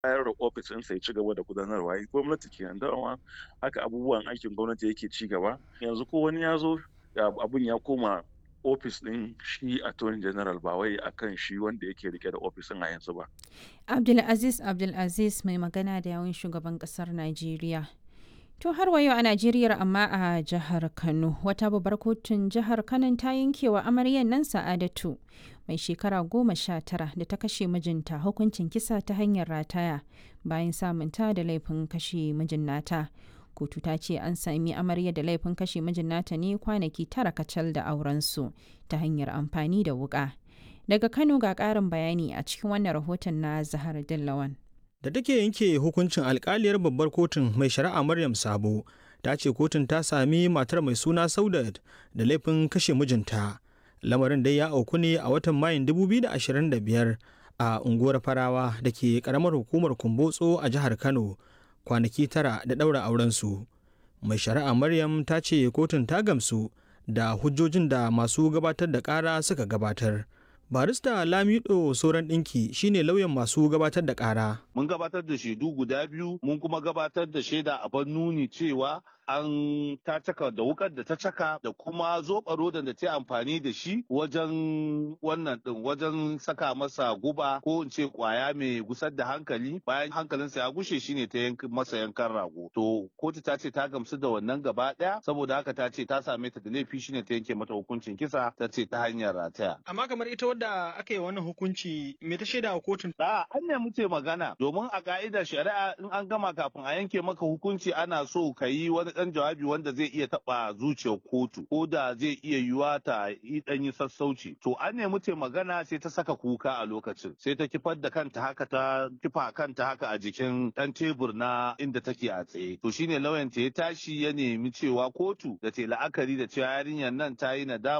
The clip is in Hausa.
bayar da ofis ɗinsa ya ci gaba da gudanarwa gwamnati kenan dama haka abubuwan aikin gwamnati yake ci gaba yanzu ko wani ya zo abun ya koma ofis ɗin shi attorney general ba wai akan shi wanda yake rike da ofisin a yanzu ba. Abdulaziz Abdulaziz mai magana da yawun shugaban ƙasar Najeriya. To har wa yau a Najeriya amma a jihar Kano wata babbar kotun jihar Kano ta yankewa amaryan nan Sa'adatu mai shekara goma sha tara da ta kashe mijinta hukuncin kisa ta hanyar rataya bayan samunta da laifin kashe mijin nata. Kotu ta ce an sami amarya da laifin kashe mijin nata ne kwanaki tara kacal da aurensu ta hanyar amfani da wuka. Daga Kano ga ƙarin bayani a cikin wannan rahoton na Zahar Dillawan. da take yanke hukuncin alkaliyar babbar kotun mai shari'a maryam sabo ta ce kotun ta sami matar mai suna saudat da laifin kashe mijinta lamarin dai ya auku ne a watan mayun 2025 a unguwar farawa da ke karamar hukumar kumbotso a jihar kano kwanaki tara da ɗaura aurensu mai shari'a maryam ta ce kotun ta gamsu da hujjojin da masu gabatar da ƙara suka gabatar barista lamido sauran ɗinki shine lauyan masu gabatar da ƙara mun gabatar da shaidu guda biyu mun kuma gabatar da shaida a nuni cewa an ta caka da wukar da ta caka da kuma zoɓa rodan da ta amfani da shi wajen wannan ɗin wajen saka masa guba ko in ce kwaya mai gusar da hankali bayan hankalinsa ya gushe shine ta yanka masa yankan rago to kotu ta ce ta gamsu da wannan gaba ɗaya saboda haka ta ce ta same ta da laifi shine ta yanke mata hukuncin kisa ta ce ta hanyar rataya amma kamar ita wadda aka yi wannan hukunci me ta shaida a kotun a an ne muke magana domin a ka'idar shari'a in an gama kafin a yanke maka hukunci ana so ka yi wani dan jawabi wanda zai iya taba zuciyar kotu ko da zai iya yiwa ta yi dan yi sassauci to an ne muke magana sai ta saka kuka a lokacin sai ta kifar da kanta haka ta kifa kanta haka a jikin dan tebur na inda take a tsaye to shine lauyan ta ya tashi ya nemi cewa kotu da ta la'akari da cewa yarinyar nan ta yi nadama